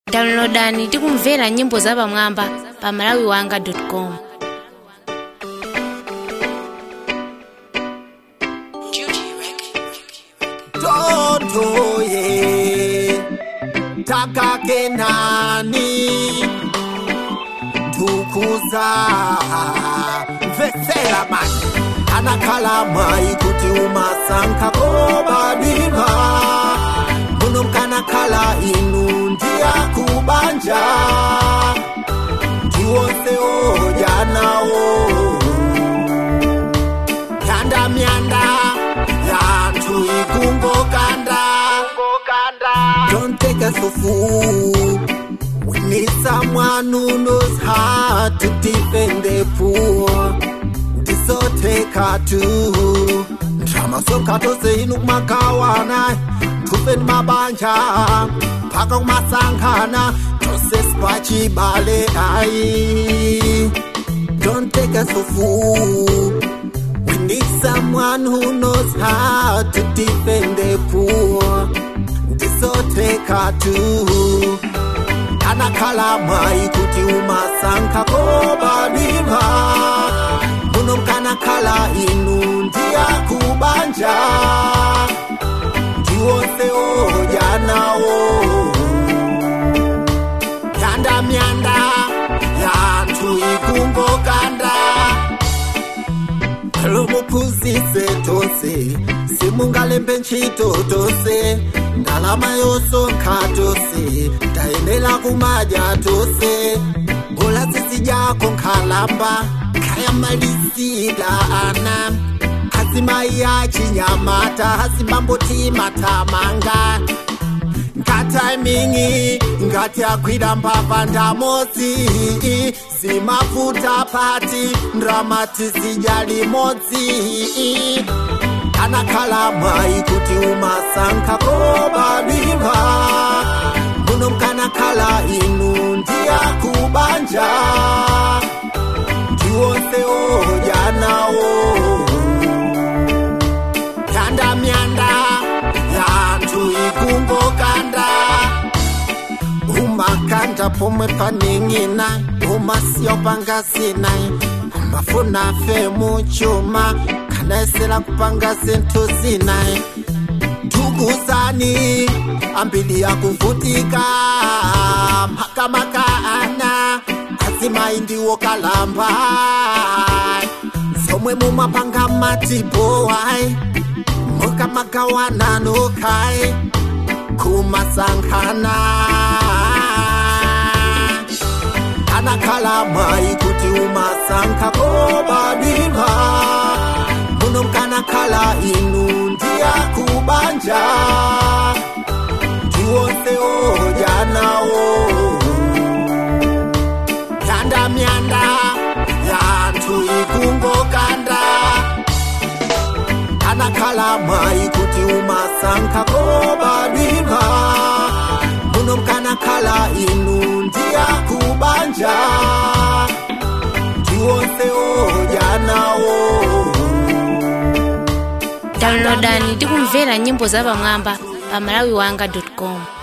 downloadani ndi kumvera nyimbo zapamwamba pa malawiwanga.com Toto ye takake nani ndukuza mvesera mani anakhala mwayi kuti umasankha kobadima muno mkanakhala inu ndiyakubanja ndiwonse odya nawo myanda myanda yantu ikungokanda don't take us for fool we need someone who knows how to defend the poor ndisoteka tu ndramazonka tose inu kumakawana tufeni mabanja mpaka kumasangana tose spachibale ai don't take us for fool We need someone who knows how to defend the poor. Ndisoteka tu anakhala mwayi kuti umasankha kobadima muno mkanakhala inu ndiyakubanja ndiwonse odya nawo myanda myanda yantu ikungokanda lomuphunzise tose simungalembe ntchito tose ndalama yosonkha tose tayenera kumadya tose bola tsitsi dyako nkhalamba khayamalisila ana azimayi achinyamata azimamboti mathamanga ngataimingi ngati agwira mbava ndamodzi zimafuta pati ndramati zidya limodzi anakhala mwayi kuti umasankha kobadima muno mkanakhala inu ndiyakubanja ndiwonse odya nawo myanda myanda yantu ikungokanda umakanda pomwe paning'ina umasiya upangasinai umafuna fe muchuma kanaesera kupanga zinthu zinai ndukuzani ambili yakuvutika makamaka ana azimayi ndiwo kalamba zomwe mumapanga matibowai mukamagawananokai kumasankhana anakhala mwayi kuti umasankha kobadima muno mkanakhala inu ndiyakubanja ndiwonse odya nawo myanda myanda yantu ikungokanda anakhala mwayi kuti umasankha kobadima muno mkanakhala inu ndiyakubanja ndiwonse odya nawo downloadani ndi kumvera nyimbo zapamwamba pa malawiwanga.com